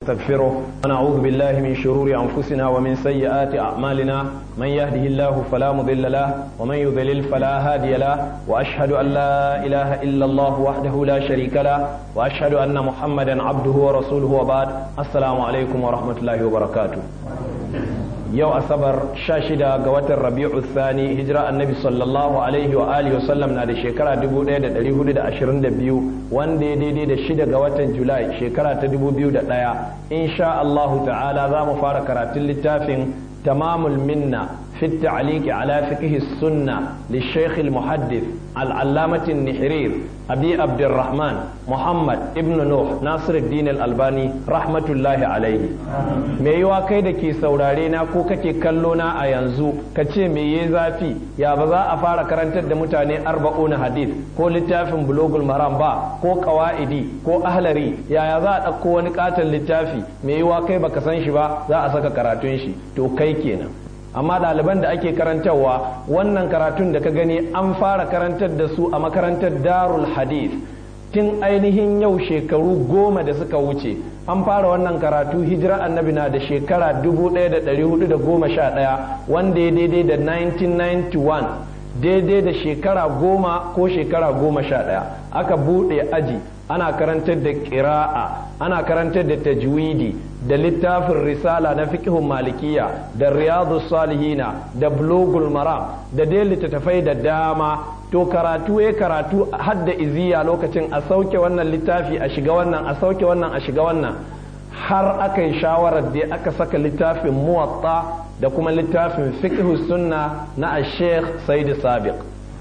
ونستغفره ونعوذ بالله من شرور أنفسنا ومن سيئات أعمالنا من يهده الله فلا مضل له ومن يضلل فلا هادي له وأشهد أن لا إله إلا الله وحده لا شريك له وأشهد أن محمدا عبده ورسوله وبعد السلام عليكم ورحمة الله وبركاته yau asabar sha shida ga watan rabi'u thani hijira annabi sallallahu alaihi wa alihi wa sallam na da shekara 1422 wanda ya daidai da shida ga watan julai shekara ta 2001 insha Allahu ta'ala za mu fara karatun littafin tamamul minna في التعليق على فقه السنة للشيخ المحدث العلامة النحرير أبي عبد الرحمن محمد ابن نوح ناصر الدين الألباني رحمة الله عليه me yiwa kai da ke saurare na ko kake kallo na a yanzu ka ce me ya zafi ya ba za a fara karantar da mutane arba'una hadith ko littafin bulogul maram ba ko kawa'idi ko ahlari yaya za a ɗauko wani katon littafi me yiwa kai baka san shi ba za a saka karatun shi to kai kenan amma ɗaliban da ake karantarwa wannan karatun da ka gani an fara karantar da su a makarantar darul hadith tun ainihin yau shekaru goma da suka wuce an fara wannan karatu hijira annabi na da shekara 1411 wanda ya daidai da 1991 daidai da shekara goma ko shekara goma sha ɗaya aka buɗe aji ana karantar da ƙira'a ana karantar da tajwidi da littafin risala na fiqhun malikiya da riyadu salihina da blogul maram da dai littattafai da dama to karatu ya karatu hadda iziya lokacin a sauke wannan littafi a shiga wannan a sauke wannan a shiga wannan har aka yi shawarar da aka saka littafin muwatta da kuma littafin fiqhu sunna na sheikh said sabiq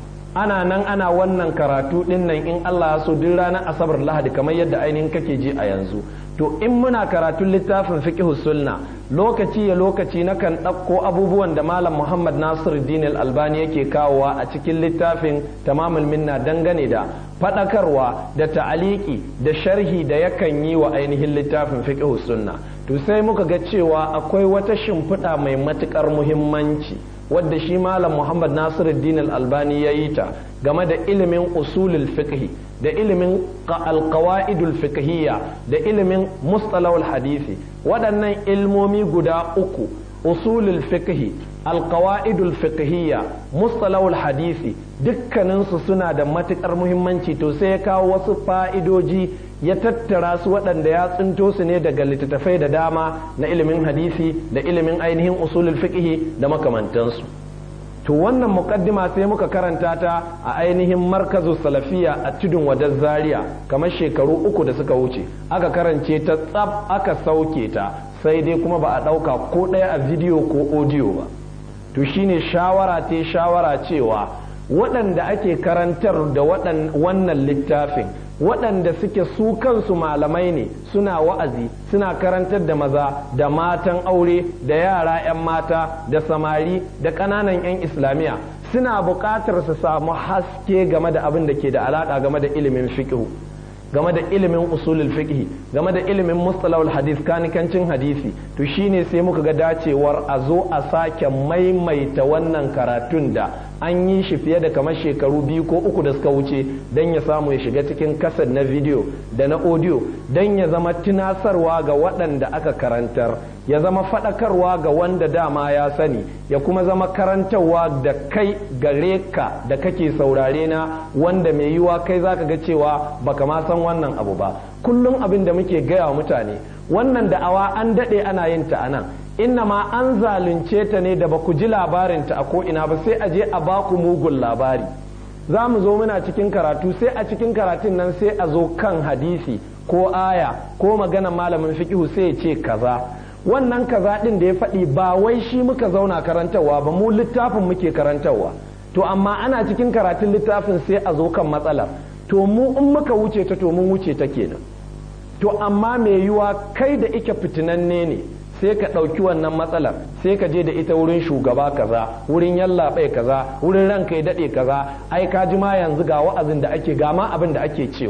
ana nan ana wannan karatu din nan in Allah so duk ranar asabar lahadi kamar yadda ainihin kake ji a yanzu to in muna karatun littafin fiqh sunna lokaci ya lokaci na kan ɗauko abubuwan da malam Muhammad Nasiruddin al-Albani yake kawowa a cikin littafin tamamul minna dangane da faɗakarwa da ta'aliki da sharhi da yakan yi wa ainihin littafin fiqh sunna to sai muka ga cewa akwai wata shimfiɗa mai matuƙar muhimmanci wadda shi malam muhammad nasiruddin al-albani ya yi ta game da ilimin usulul fiqhi da ilimin alqawaidul fiqhiyya da ilimin mustalahul hadisi waɗannan ilmomi guda uku usulul fiqhi alqawaidul fiqhiyya mustalahul hadisi dukkaninsu suna da matukar muhimmanci to sai ya kawo wasu fa'idoji ya tattara su waɗanda ya tsinto su ne daga littattafai da dama na ilimin hadisi da ilimin ainihin usulul fiqhi da makamantansu to wannan muqaddima sai muka karanta ta a ainihin markazu salafiya a tudun wadar zaria kamar shekaru uku da suka wuce aka karance ta tsab aka sauke ta sai dai kuma ba a ɗauka ko ɗaya a bidiyo ko audio ba to shine shawara ta shawara cewa waɗanda ake karantar da wannan littafin waɗanda suke su kansu malamai ne suna wa'azi suna karantar da maza da matan aure da yara 'yan mata da samari da ƙananan 'yan islamiyya suna buƙatar su samu haske game da abin da ke da alaƙa game da ilimin fiqh game da ilimin usulul fiqh game da ilimin mustalahul hadith kanikancin hadisi to shine sai muka ga dacewar a zo a sake maimaita wannan karatun da an yi shi fiye da kamar shekaru biyu ko uku da suka wuce don ya samu ya shiga cikin kasar na video da na audio don ya zama tunasarwa ga waɗanda aka karantar ya zama faɗakarwa ga wanda dama ya sani ya kuma zama karantarwa da kai gare ka da kake saurare na wanda mai yiwa kai zaka ga cewa baka ma san wannan abu ba kullum abin da muke gaya wa mutane wannan da'awa an daɗe ana yin ta anan inna ma an zalunce ta ne da ba ku ji labarinta a ko'ina ba sai a je a baku mugun labari za mu zo muna cikin karatu sai a cikin karatun nan sai a zo kan hadisi ko aya ko maganan malamin fiqihu sai ya ce kaza wannan kaza din da ya faɗi ba wai shi muka zauna karantarwa ba mu littafin muke karantarwa to amma ana cikin karatun littafin sai a zo kan matsalar to mu in muka wuce ta to mun wuce ta kenan to amma mai yiwa kai da ike fitinanne ne sai ka ɗauki wannan matsalar sai ka je da ita wurin shugaba kaza wurin yallaɓai kaza wurin ranka ya daɗe kaza ai ka ji ma yanzu ga wa'azin da ake ga ma abin da ake cewa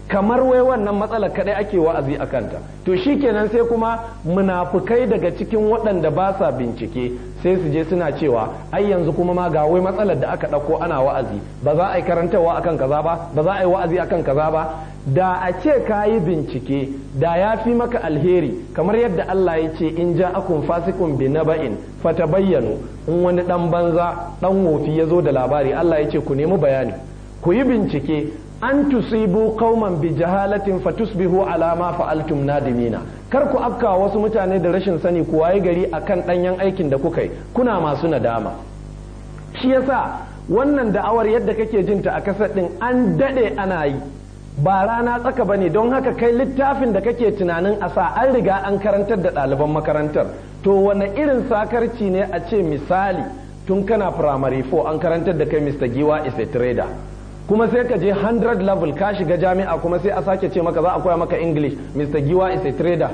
kamar wai wannan matsalar kadai ake wa'azi a kanta to shikenan sai kuma munafukai daga cikin waɗanda ba sa bincike sai su je suna cewa ai yanzu kuma ma ga wai matsalar da aka ɗauko ana wa'azi ba za a yi karantarwa akan kaza ba ba za a yi wa'azi akan kaza ba da a ce ka yi bincike da ya fi maka alheri kamar yadda Allah ya ce in ja akun fasikun bi naba'in fata bayyano in wani dan banza dan wofi ya zo da labari Allah ya ce ku nemi bayani ku yi bincike an tusibu qauman bi jahalatin fatusbihu ala ma fa'altum nadimina kar ku afka wasu mutane da rashin sani ku waye gari akan danyen aikin da kuka yi kuna masu nadama shi yasa wannan da'awar yadda kake jinta a kasar din an dade ana yi ba rana tsaka bane don haka kai littafin da kake tunanin a sa an riga an karantar da ɗaliban makarantar to wane irin sakarci ne a ce misali tun kana primary 4 an karantar da kai Mr. Giwa is a trader kuma sai ka je 100 level ka shiga jami'a kuma sai a sake ce maka za a koya maka English Mr. Giwa is a trader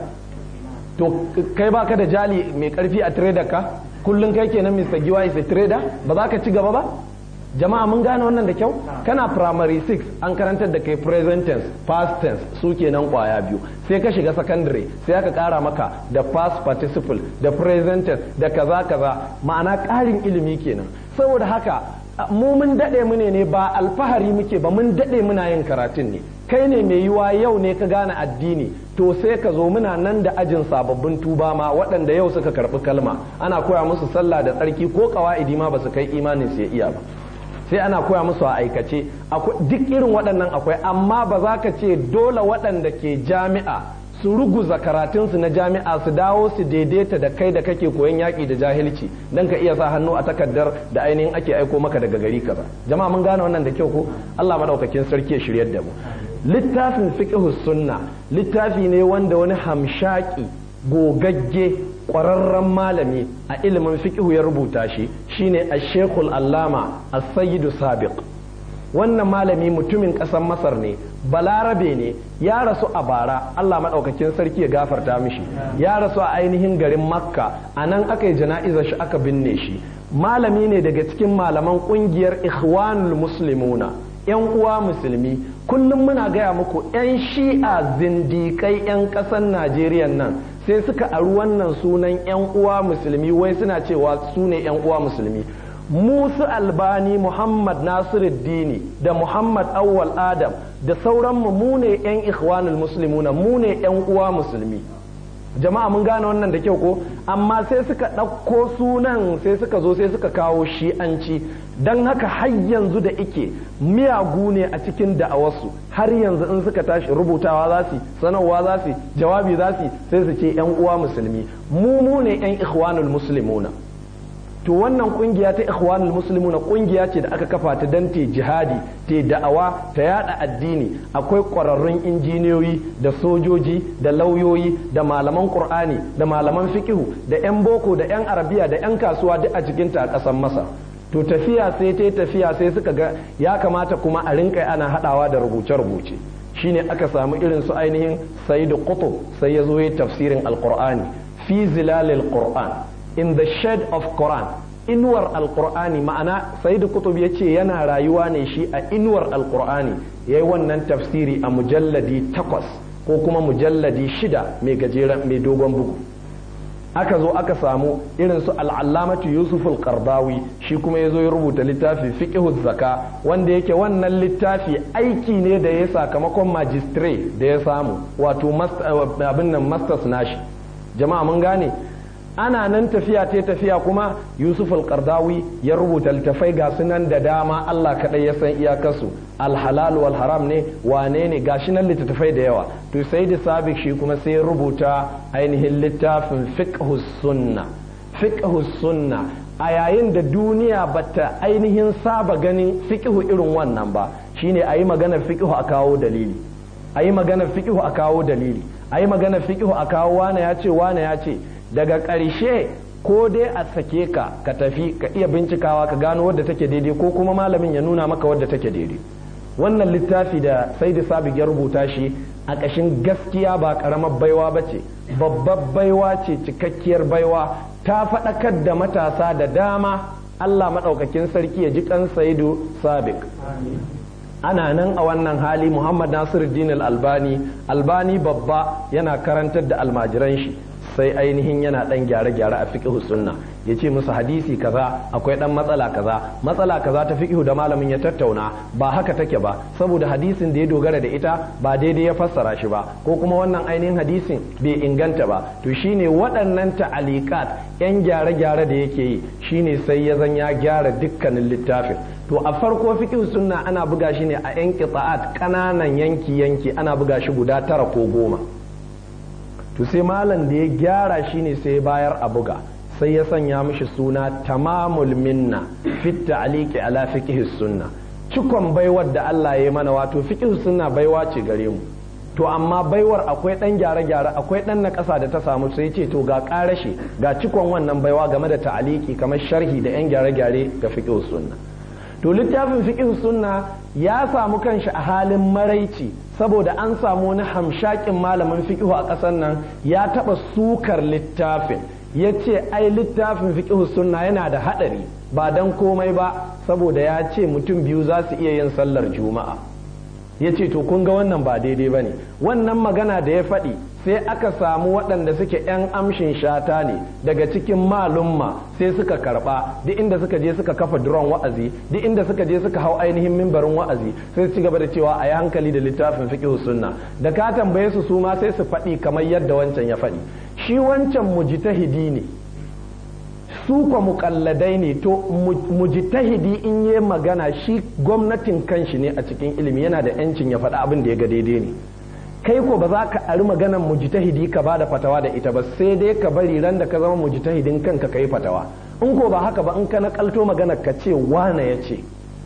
to kai baka da jali mai karfi a trader ka kullum kai kenan Mr. Giwa is a trader ba za ka ci gaba ba jama'a mun gane wannan da kyau kana primary 6 an karantar da kai present tense past tense su kenan kwaya biyu sai ka shiga secondary sai aka kara maka da past participle da present tense da kaza kaza ma'ana karin ilimi kenan saboda haka mu mun dade mu ne ba alfahari muke ba mun dade muna yin karatun ne kai ne mai yiwa yau ne ka gane addini to sai ka zo muna nan da ajin sababbin tuba ma waɗanda yau suka karɓi kalma ana koya musu sallah da tsarki ko kawa'idi ma ba su kai imanin su ya iya ba sai ana koya musu a aikace duk irin waɗannan akwai amma ba za ka ce dole waɗanda ke jami'a su ruguza karatunsu na jami'a su dawo su daidaita da kai da kake koyon yaƙi da jahilci don ka iya sa hannu a takardar da ainihin ake aiko maka daga gari kaza jama'a mun gane wannan da kyau ko Allah madaukakin sarki ya shiryar da mu littafin fiqh sunna littafi ne wanda wani hamshaki gogagge ƙwararren malami a ilimin fiqhu ya rubuta shi shine a-shekul allama as-sayyidu sabiq wannan malami mutumin ƙasar masar ne balarabe ne ya rasu a bara allah maɗaukakin sarki ya gafarta mishi ya rasu a ainihin garin makka a nan aka yi jana'izar shi aka binne shi malami ne daga cikin malaman ƙungiyar ikhwanul muslimuna 'yan uwa musulmi kullum muna gaya muku 'yan shi'a zindikai 'yan ƙasar najeriya nan sai suka aru wannan sunan 'yan uwa musulmi wai suna cewa su ne 'yan uwa musulmi musu albani muhammad nasiruddini da muhammad awwal adam da sauranmu mu ne 'yan ikhwanul muslimuna mu ne 'yan uwa musulmi jama'a mun gane wannan da kyau ko amma sai suka ɗauko sunan sai suka zo sai suka kawo shi'anci don haka har yanzu da ike miyagu ne a cikin da'awarsu har yanzu in suka tashi rubutawa za su sanarwa za su jawabi za su sai su ce yan uwa musulmi mu mu ne yan ikhwanul muslimuna to wannan kungiya ta ikhwanul muslimuna kungiya ce da aka kafa ta dan te jihadi te da'awa ta yada addini akwai kwararrun injiniyoyi da sojoji da lauyoyi da malaman qur'ani da malaman fikihu da yan boko da yan arabiya da yan kasuwa duk a cikin ta a ƙasar masar to tafiya sai ta tafiya sai suka ga ya kamata kuma a rinka ana hadawa da rubuce-rubuce shine aka samu irin su ainihin sayyid qutb sai ya zo ya tafsirin alqur'ani fi zilalil qur'an in the shade of quran inuwar alqur'ani ma'ana sayyid qutb ya ce yana rayuwa ne shi a inuwar alqur'ani yayi wannan tafsiri a mujalladi takwas ko kuma mujalladi shida mai gajeren mai dogon bugu aka zo aka samu irin su al'allamatu yusuf al-qardawi shi kuma ya zo ya rubuta littafi fiqhu zaka wanda yake wannan littafi aiki ne da ya sakamakon majistare da ya samu wato abin nan masters nashi jama'a mun gane ana nan tafiya ta tafiya kuma yusuf al-qardawi ya rubuta littafai ga sunan da dama Allah kadai ya san iyakarsu alhalal wal haram ne wane ne gashi nan littattafai da yawa to sai da sabik shi kuma sai ya rubuta ainihin littafin fiqhus sunna fiqhus sunna a yayin da duniya bata ainihin saba ganin fiqhu irin wannan ba shine ayi magana fiqhu a kawo dalili ayi magana fiqhu a kawo dalili ayi magana fiqhu a kawo wane ya ce wane ya ce daga ƙarshe ko dai a sake ka ka tafi ka iya bincikawa ka gano wadda take daidai ko kuma malamin ya nuna maka wadda take daidai wannan littafi da sai da sabi ya rubuta shi a ƙashin gaskiya ba ƙaramar baiwa ba ce babbar baiwa ce cikakkiyar baiwa ta faɗakar da matasa da dama Allah maɗaukakin sarki ya ji kan saidu sabik ana nan a wannan hali muhammad nasiruddin albani albani babba yana karantar da almajiran shi sai ainihin yana dan gyare-gyare a fiqh sunna ya ce musu hadisi kaza akwai dan matsala kaza matsala kaza ta fiqh da malamin ya tattauna ba haka take ba saboda hadisin da ya dogara da ita ba daidai ya fassara shi ba ko kuma wannan ainihin hadisin bai inganta ba to shine waɗannan ta'alikat yan gyare-gyare da yake yi shine sai ya zan ya gyara dukkanin littafin to a farko fiqh sunna ana buga shi ne a yan qita'at kananan yanki yanki ana buga shi guda tara ko goma to sai malam da ya gyara shi ne sai bayar a buga sai ya sanya mishi suna tamamul minna fit ta'liqi ala fiqh sunna cikon baiwar da Allah ya yi mana wato fiqh sunna baiwa ce gare mu to amma baiwar akwai dan gyare-gyare akwai dan na ƙasa da ta samu sai ce to ga ƙarashe ga cikon wannan baiwa game da ta'aliki kamar sharhi da yan gyare-gyare ga fiqh sunna to littafin fiqh sunna ya samu kanshi a halin maraici saboda an samu wani hamshakin malamin fiqh a ƙasar nan ya taɓa sukar littafin ya ce ai littafin fiqh sunna yana da haɗari ba dan komai ba saboda ya ce mutum biyu za su iya yin sallar juma'a ya ce to kun ga wannan ba daidai ba ne wannan magana da ya faɗi sai aka samu waɗanda suke 'yan amshin shata ne daga cikin malumma sai suka karɓa duk inda suka je suka kafa duron wa'azi duk inda suka je suka hau ainihin mimbarin wa'azi sai su ci gaba da cewa a yi hankali da littafin fiqh sunna da ka tambaye su su ma sai su faɗi kamar yadda wancan ya faɗi shi wancan mujtahidi ne su kwa mukalladai ne to mujtahidi in yi magana shi gwamnatin kanshi ne a cikin ilimi yana da yancin ya faɗi abin da ya ga daidai ne kai ko ba za ka ari maganan mujtahidi ka ba da fatawa da ita ba sai dai ka bari ran da ka zama mujtahidin kanka ka yi fatawa in ko ba haka ba in ka nakalto magana ka ce wane ya ce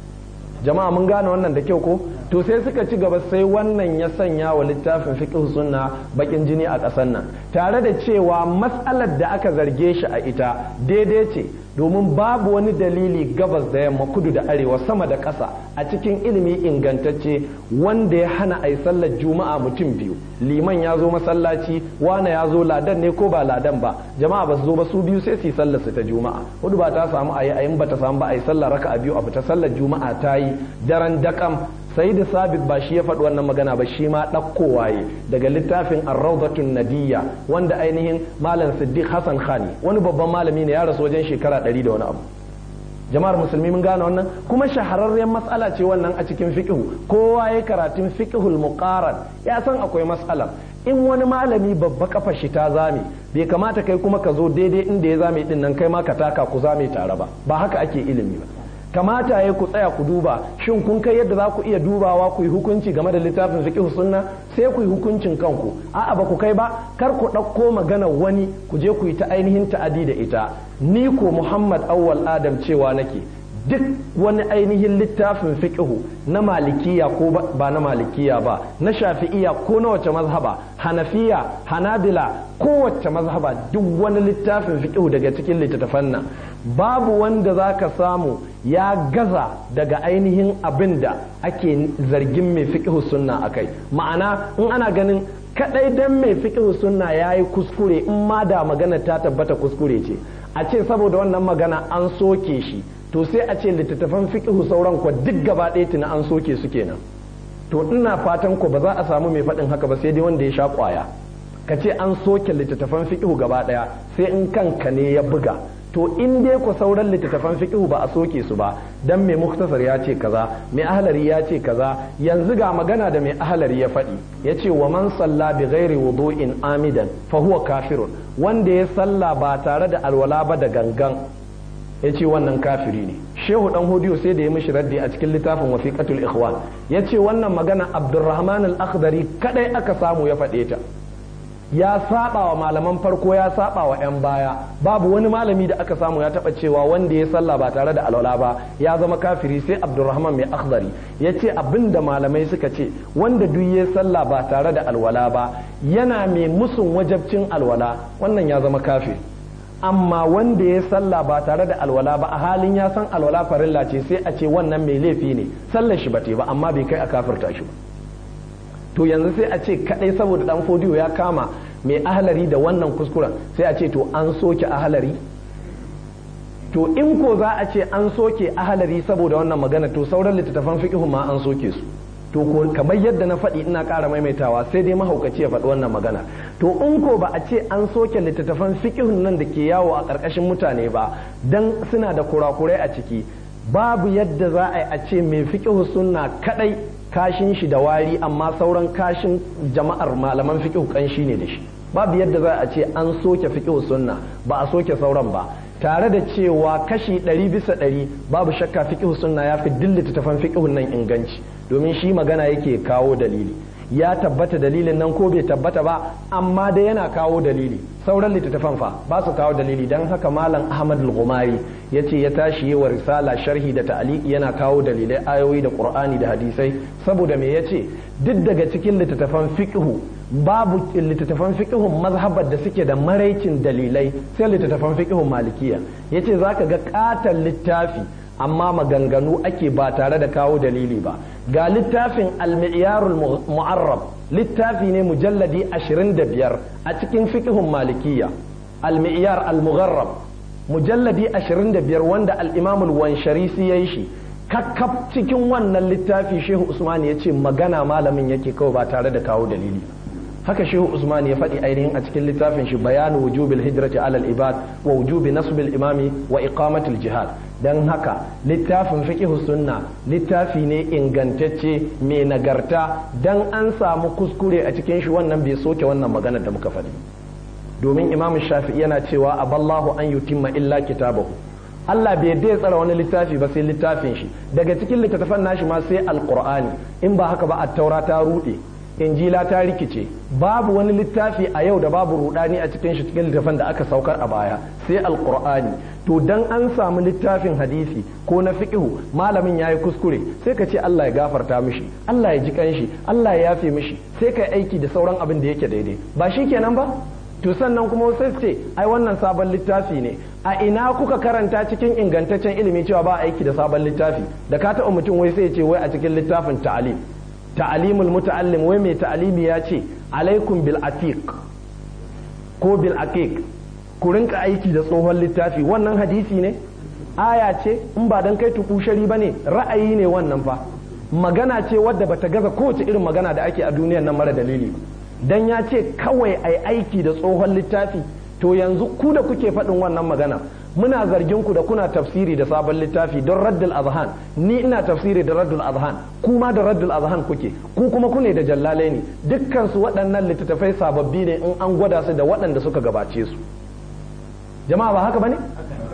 jama'a mun gane wannan da kyau ko to sai suka ci gaba sai wannan ya sanya wa littafin fiqh sunna bakin jini a ƙasar nan tare da cewa mas'alar da aka zarge shi a ita daidai ce domin babu wani dalili gabas da yamma kudu da arewa sama da ƙasa a cikin ilimi ingantacce wanda ya hana a yi sallar juma'a mutum biyu liman ya zo masallaci wane ya zo ladan ne ko ba ladan ba jama'a ba su zo ba su biyu sai su yi sallar su ta juma'a hudu ba ta samu a yi ayin ba ta samu ba a yi sallar raka a biyu a fita sallar juma'a ta yi daren dakam sai da sabit ba shi ya faɗi wannan magana ba shi ma ɗauko waye daga littafin arraudatun nadiyya wanda ainihin malam siddiq hassan khani wani babban malami ne ya rasu wajen shekara ɗari da wani abu jama'ar musulmi mun gane wannan kuma shahararren matsala ce wannan a cikin fiqhu kowa ya karatun fiqhul muqaran ya san akwai matsala in wani malami babba kafa shi ta zame bai kamata kai kuma ka zo daidai inda ya zame din nan kai ma ka taka ku zame tare ba ba haka ake ilimi ba kamata ya ku tsaya ku duba shin kun kai yadda za ku iya dubawa ku yi hukunci game da littafin fiqh sunna sai ku yi hukuncin kanku a'a ba ku kai ba kar ku ɗauko magana wani ku je ku yi ta ainihin ta'adi da ita ni ko Muhammad Awwal Adam cewa nake duk wani ainihin littafin fiqhu na malikiya ko ba na malikiya ba na shafi'iya ko na wace mazhaba hanafiya hanabila kowace mazhaba duk wani littafin fiqhu daga cikin littattafan nan babu wanda za ka samu ya gaza daga ainihin abin da ake zargin mai fiqhu sunna akai ma'ana in ana ganin kadai dan mai fiqhu sunna yayi kuskure in ma da magana ta tabbata kuskure ce a ce saboda wannan magana an soke shi to sai a ce littattafan fiqhu sauran kwa duk gaba ɗaya tuna an soke su kenan to ina fatan ko ba za a samu mai faɗin haka ba sai dai wanda ya sha kwaya ka ce an soke littattafan fiqhu gaba ɗaya sai in kanka ne ya buga to in dai ku sauran littattafan fiqhu ba a soke su ba dan mai muktasar ya ce kaza mai ahlari ya ce kaza yanzu ga magana da mai ahlari ya faɗi ya ce wa man salla bi ghairi wudu'in amidan fa huwa kafirun wanda ya salla ba tare da alwala ba da gangan ya ce wannan kafiri ne shehu dan hodiyo sai da ya mishi raddi a cikin littafin wasiqatul ikhwan ya ce wannan magana abdurrahman al-akhdari kadai aka samu ya faɗe ta ya saba wa malaman farko ya saba wa 'yan baya babu wani malami da aka samu ya taba cewa wanda ya sallah ba tare da alwala ba ya zama kafiri sai abdurrahman mai akhdari ya ce abin da malamai suka ce wanda duk ya sallah ba tare da alwala ba yana mai musun wajabcin alwala wannan ya zama kafiri amma wanda ya sallah ba tare da alwala ba a halin ya san alwala farilla ce sai a ce wannan mai laifi ne sallar shi ba ba amma bai kai a kafirta shi ba to yanzu sai a ce kadai saboda dan fodiyo ya kama mai ahalari da wannan kuskuren sai a ce to an soke ahalari to in ko za a ce an soke ahalari saboda wannan magana to sauran littattafan fiqhu ma an soke su to ko kamar yadda na faɗi ina ƙara maimaitawa sai dai mahaukaci ya faɗi wannan magana to in ko ba a ce an soke littattafan fiqhun nan da ke yawo a ƙarƙashin mutane ba dan suna da kurakurai a ciki babu yadda za a yi a ce mai fiqhu sunna kadai kashin shi da wari amma sauran kashin jama'ar malaman fiqhu kanshi ne da shi babu yadda za a ce an soke fiqhu sunna ba a soke sauran ba tare da cewa kashi ɗari bisa ɗari babu shakka fiqhu sunna ya fi dillita tafan fiqhun nan inganci domin shi magana yake kawo dalili ya tabbata dalilin nan ko bai tabbata ba amma dai yana kawo dalili sauran littattafan fa ba su kawo dalili don haka malam ahmad al-gumari ya ce ya tashi yi wa risala sharhi da ta'aliki yana kawo dalilai ayoyi da qur'ani da hadisai saboda me ya ce duk daga cikin littattafan fiqhu babu littattafan fiqhun mazhabar da suke da maraicin dalilai sai littattafan fiqhun malikiya yace zaka ga katon littafi amma maganganu ake ba tare da kawo dalili ba ga littafin al-mi'yarul mu'arrab littafi ne mujalladi 25 a cikin fiqhun malikiya al-mi'yar al-mugharrab mujalladi 25 wanda al-imam al-wansharisi yayi shi kakkaf cikin wannan littafi shehu usman ya ce magana malamin yake kawai ba tare da kawo dalili haka shehu usman ya faɗi ainihin a cikin littafin shi bayanu wujubil hijrati alal ibad wa wujubi nasbil imami wa iqamatil jihad dan haka littafin fiqh sunna littafi ne ingantacce mai nagarta dan an samu kuskure a cikin shi wannan bai soke wannan magana da muka faɗi domin imam shafi'i yana cewa aballahu an yutimma illa kitabahu Allah bai dai tsara wani littafi ba sai littafin shi daga cikin littattafan nashi ma sai alqur'ani in ba haka ba at-taura ta rude injila ta rikice babu wani littafi a yau da babu rudani a cikin shi cikin littafin da aka saukar a baya sai alqur'ani to dan an samu littafin hadisi ko na fiqhu malamin yayi kuskure sai ka ce Allah ya gafarta mishi Allah ya ji kanshi Allah ya yafe mishi sai ka aiki da sauran abin da yake daidai ba shi kenan ba to sannan kuma sai ce ai wannan sabon littafi ne a ina kuka karanta cikin ingantaccen ilimi cewa ba aiki da sabon littafi da ka taɓa mutum wai sai ce wai a cikin littafin ta'alim ta'alimul muta'allim wai mai ta'alimi ya ce alaikum bil atiq ko bil aqiq ku rinka aiki da tsohon littafi wannan hadisi ne aya ce in ba dan kai tukushari bane ra'ayi ne wannan fa magana ce wadda bata gaza kowace irin magana da ake a duniyar nan mara dalili dan ya ce kawai ai aiki da tsohon littafi to yanzu ku da kuke faɗin wannan magana muna zargin ku da kuna tafsiri da sabon littafi don raddul azhan ni ina tafsiri da raddul azhan kuma da raddul azhan kuke ku kuma kune da jallalai ne dukkan su waɗannan littattafai sababbi ne in an gwada su da waɗanda suka gabace su jama'a ba haka bane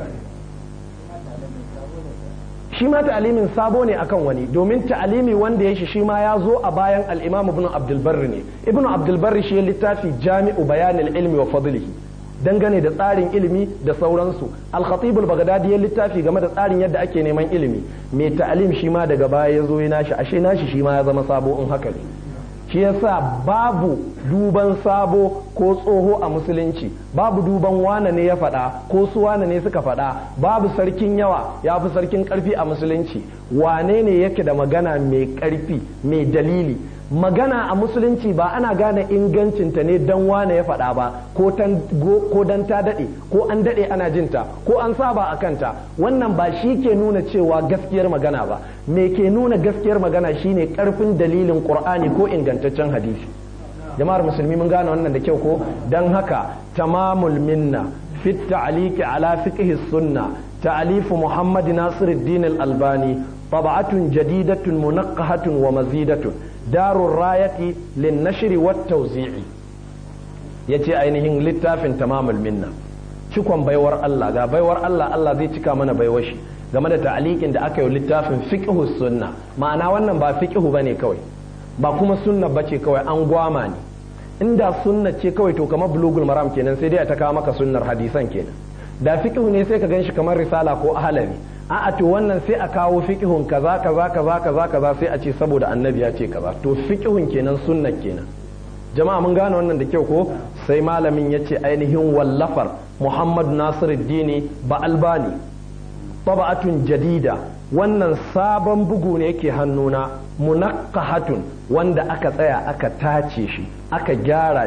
shi ma ta'alimin sabo ne akan wani domin ta'alimi wanda ya shi shi ma ya zo a bayan al-imam ibn abdul barri ne ibn abdul barri shi littafi jami'u bayanil ilmi wa fadlihi dangane da tsarin ilimi da sauransu al-khatib al-baghdadi ya littafi game da tsarin yadda ake neman ilimi mai ta'alim shi ma daga baya ya zo ya nashi ashe nashi shi ma ya zama sabo in haka ne shi yasa babu duban sabo ko tsoho a musulunci babu duban wane ne ya faɗa ko su wane ne suka faɗa babu sarkin yawa ya fi sarkin ƙarfi a musulunci wane ne yake da magana mai ƙarfi mai dalili magana a musulunci ba ana gane ingancinta ne dan wane ya faɗa ba ko dan ta daɗe ko an daɗe ana jinta ko an saba a kanta wannan ba shi ke nuna cewa gaskiyar magana ba me ke nuna gaskiyar magana shine ƙarfin dalilin ƙur'ani ko ingantaccen hadisi jama'ar musulmi mun gane wannan da kyau ko dan haka tamamul minna fit ta'liqi ala fiqhi sunna ta'alifu muhammad nasiruddin al-albani طبعة جديدة منقحة ومزيدة دار الراية للنشر والتوزيع yace ainihin littafin tamamul minna cikon baiwar Allah ga baiwar Allah Allah zai cika mana baiwar shi game da ta'alikin da aka yi littafin fiqhu sunna ma'ana wannan ba fiqhu bane kawai ba kuma sunna bace kawai an gwama ne inda sunna ce kawai to kamar bulugul maram kenan sai dai ta kawo maka sunnar hadisan kenan da fiqhu ne sai ka ganshi kamar risala ko ahlari a'a to wannan sai a kawo fiqhun kaza kaza kaza kaza kaza sai a ce saboda annabi ya ce kaza to fiqhun kenan sunna kenan jama'a mun gane wannan da kyau ko sai malamin ya ce ainihin wallafar Muhammad Nasiruddin ba albani taba'atun jadida wannan sabon bugu ne yake hannuna munaqqahatun wanda aka tsaya aka tace shi aka gyara shi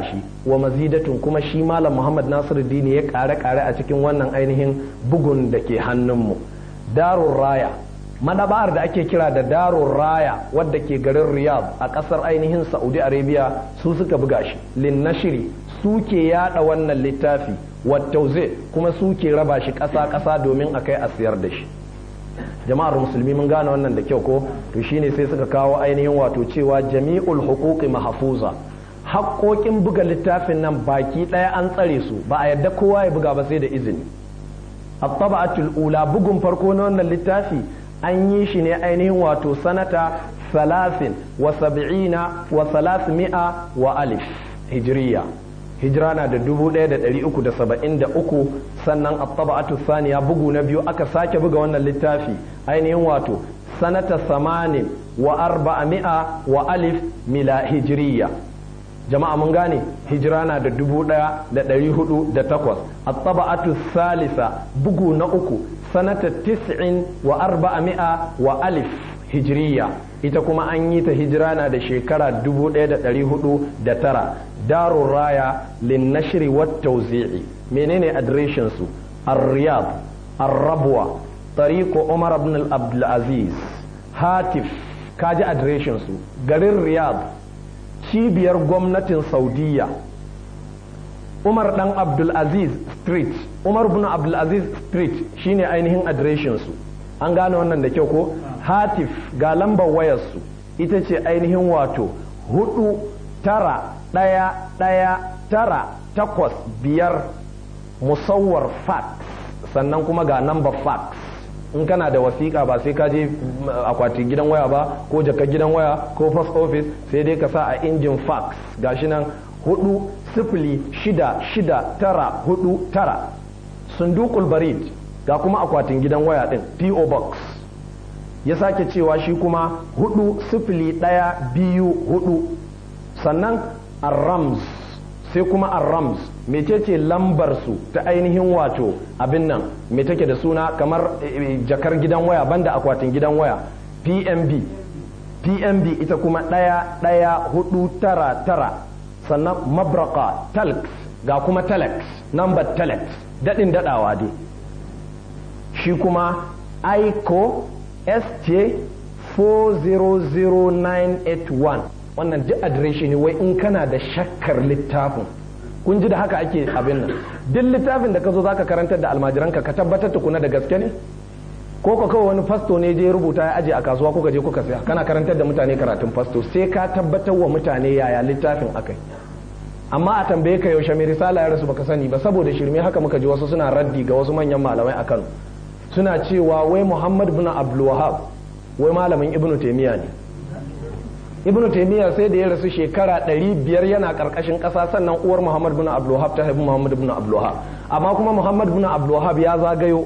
wa mazidatun kuma shi malam muhammad nasiruddin ya kare kare a cikin wannan ainihin bugun da ke hannunmu darun raya madaba'ar da ake kira da darun raya wadda ke garin riyadh a kasar ainihin saudi arabia su suka buga shi lin nashiri su ke yada wannan littafi wattauze kuma su ke raba shi kasa kasa domin a kai a siyar da shi jama'ar musulmi mun gane wannan da kyau ko to shine sai suka kawo ainihin wato cewa jami'ul huquqi mahfuza haƙoƙin buga littafin nan baki ɗaya an tsare su ba a yadda kowa ya buga ba sai da izini at-taba'atul ula bugun farko na wannan littafi an yi shi ne ainihin wato sanata salasin wa sab'ina wa salasmi'a wa alif hijriya hijira na da dubu ɗaya da ɗari uku da saba'in da uku sannan at-taba'atu saniya bugu na biyu aka sake buga wannan littafi ainihin wato sanata samanin wa arba'a wa alif mila hijriya jama'a mun gane hijira na da dubu ɗaya da ɗari hudu da takwas at-taba'atu salisa bugu na uku sanata tis'in wa arba'a wa alif hijriya ita kuma an yi ta hijira na da shekara dubu ɗaya da ɗari hudu da tara darun raya linnashiri wat tauzi'i menene adireshin su ar-riyad ar-rabwa tariqu umar ibn al-abdulaziz hatif kaji adireshin su garin riyad cibiyar gwamnatin saudiya umar dan abdulaziz street umar ibn abdulaziz street shine ainihin adireshin su an gane wannan da kyau ko hatif ga lambar wayarsu ita ce ainihin wato hudu tara ɗaya ɗaya tara takwas biyar musawwar fax sannan kuma ga number fax in kana da wasiƙa ba sai ka je akwatin gidan waya ba ko jaka gidan waya ko post office sai dai ka sa a injin fax gashi nan hudu sifili shida shida tara hudu tara sundukul barid ga kuma akwatin gidan waya din po box ya sake cewa shi kuma hudu sifili ɗaya biyu hudu sannan arrams sai kuma arrams mecece lambar su ta ainihin wato abin nan me take da suna kamar jakar gidan waya banda akwatin gidan waya pmb pmb ita kuma ɗaya ɗaya hudu tara tara sannan mabraka talx ga kuma telex number telex daɗin daɗawa dai shi kuma ico sj 400981 wannan duk adireshi ne wai in kana da shakkar littafin kun ji da haka ake abin nan duk littafin da ka zo zaka karantar da almajiranka ka tabbatar tukuna da gaske ne ko ka kawai wani fasto ne je rubuta ya aje a kasuwa kuka je kuka saya kana karantar da mutane karatun fasto sai ka tabbatar wa mutane yaya littafin akai amma a tambaye ka yaushe mai risala ya rasu baka sani ba saboda shirme haka muka ji wasu suna raddi ga wasu manyan malamai a Kano suna cewa wai Muhammad bin Abdul Wahhab wai malamin Ibn Taymiyyah ne Ibn Taymiyyah sai da ya rasu shekara 500 yana karkashin kasa sannan uwar Muhammad bin Abdul Wahhab ta haifi Muhammad bin Abdul Wahhab amma kuma Muhammad bin Abdul Wahhab ya zagayo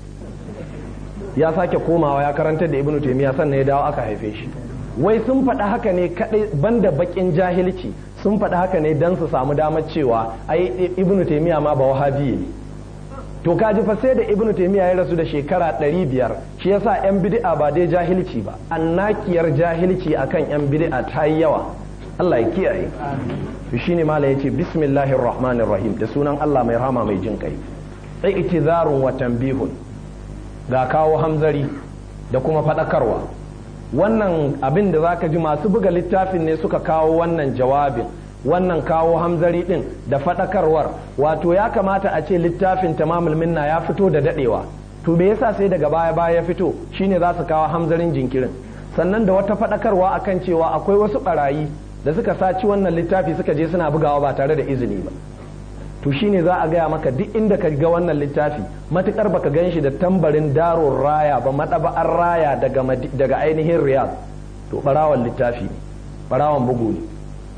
ya sake komawa ya karantar da Ibn Taymiyyah sannan ya dawo aka haife shi wai sun faɗa haka ne kadai banda bakin jahilci sun faɗi haka ne don su samu damar cewa ai ibnu taimiyya ma ba wahabi ne to kaji fa sai da ibnu taimiyya ya rasu da shekara ɗari biyar shi yasa yan bid'a ba dai jahilci ba annakiyar jahilci akan yan bid'a ta yi yawa Allah ya kiyaye to shine mala yace bismillahir rahmanir rahim da sunan Allah mai rahama mai jin kai i'tizarun wa tanbihun ga kawo hamzari da kuma faɗakarwa wannan abin da zaka ji masu buga littafin ne suka kawo wannan jawabin wannan kawo hamzari din da faɗakarwar wato ya kamata a ce littafin tamamul minna ya fito da dadewa to me yasa sai daga baya baya ya fito shine za su kawo hamzarin jinkirin sannan da wata faɗakarwa akan cewa akwai wasu barayi da suka saci wannan littafi suka je suna bugawa ba tare da izini ba to shine za a gaya maka duk inda ka ga wannan littafi matukar baka gan shi da tambarin daron raya ba madaba'ar raya daga, daga ainihin riyad to barawan littafi ne barawan bugu ne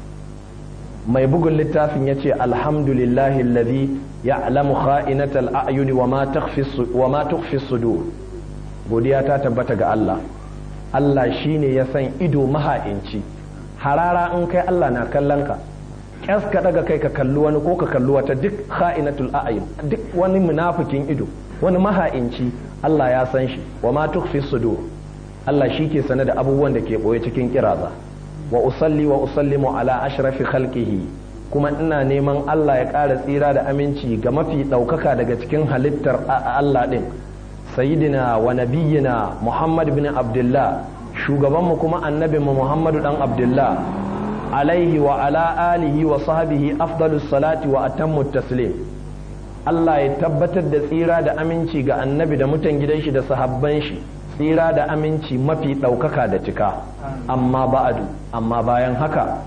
mai bugun littafin ya ce alhamdulillahi alladhi ya'lamu kha'inatal a'yuni wa ma tukhfi sudur godiya ta tabbata ga Allah Allah shine ya san ido maha'inci harara in kai Allah na kallon ka kyas ka daga kai ka kalli wani ko ka kalli wata duk kha'inatul a'yun duk wani munafikin ido wani maha'inci Allah ya san shi wa ma tukhfi sudur Allah shi ke sane da abubuwan da ke boye cikin kiraza wa usalli wa usallimu ala ashrafi khalqihi kuma ina neman Allah ya ƙara tsira da aminci ga mafi ɗaukaka daga cikin halittar Allah ɗin sayidina wa nabiyyina Muhammad bin Abdullah shugabanmu kuma annabinmu Muhammadu ɗan Abdullah alaihi wa ala alihi wa sahbihi afdalus salati wa atammu taslim Allah ya tabbatar da tsira da aminci ga annabi da mutan gidan shi da sahabban shi tsira da aminci mafi ɗaukaka da cika amma ba'adu amma bayan haka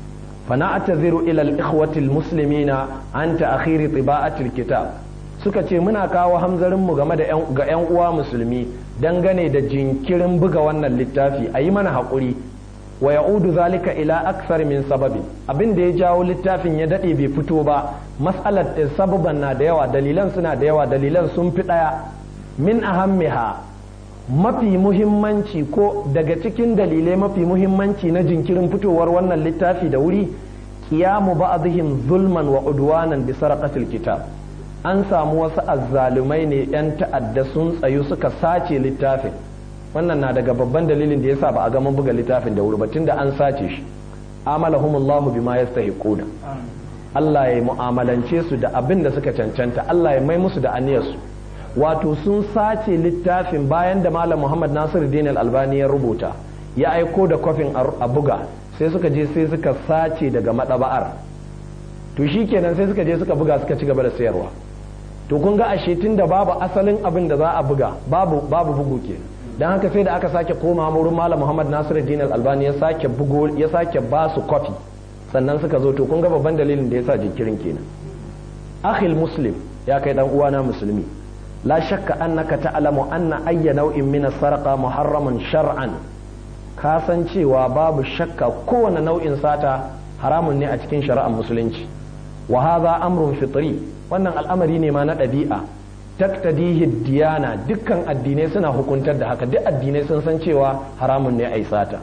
فنعتذر إلى الإخوة المسلمين عن تأخير طباعة الكتاب suka ce muna kawo hamzarinmu game da ga 'yan uwa musulmi dangane da jinkirin buga wannan littafi a yi mana haƙuri wa ya'udu zalika ila aksar min sababin abin da ya jawo littafin ya daɗe bai fito ba mas'alar sababan na da yawa dalilan suna da yawa dalilan sun fi ɗaya min ahammiha mafi muhimmanci ko daga cikin dalilai mafi muhimmanci na jinkirin fitowar wannan littafi da wuri kiyamu ba'dihim zulman wa udwanan bi sarqatil kitab an samu wasu azzalumai ne yan ta'adda sun tsayu suka sace littafin wannan na daga babban dalilin da yasa ba a gama buga littafin da wuri ba tunda an sace shi amalahumullahu bima yastahiquna Allah ya mu'amalance su da abin da suka cancanta Allah ya mai musu da aniyarsu wato sun sace littafin bayan da malam muhammad nasiruddin al-albani ya rubuta ya aiko da kofin a buga sai suka je sai suka sace daga madaba'ar to kenan sai suka je suka buga suka ci gaba da sayarwa to kun ga ashe tun da babu asalin abin da za a buga babu babu bugu ke dan haka sai da aka sake koma wurin malam muhammad nasiruddin al-albani ya sake bugo ya sake ba su kofi sannan suka zo to kun ga babban dalilin da yasa jinkirin kenan akhil muslim ya kai dan uwana musulmi لا شك أنك تعلم أن أي نوع من السرقة محرم شرعا kasan cewa babu shakka kowane nau'in sata haramun ne a cikin shari'ar musulunci wa hadha amrun fitri wannan al'amari ne ma na ɗabi'a taktadihi diyana dukkan addinai suna hukuntar da haka duk addinai sun san cewa haramun ne a sata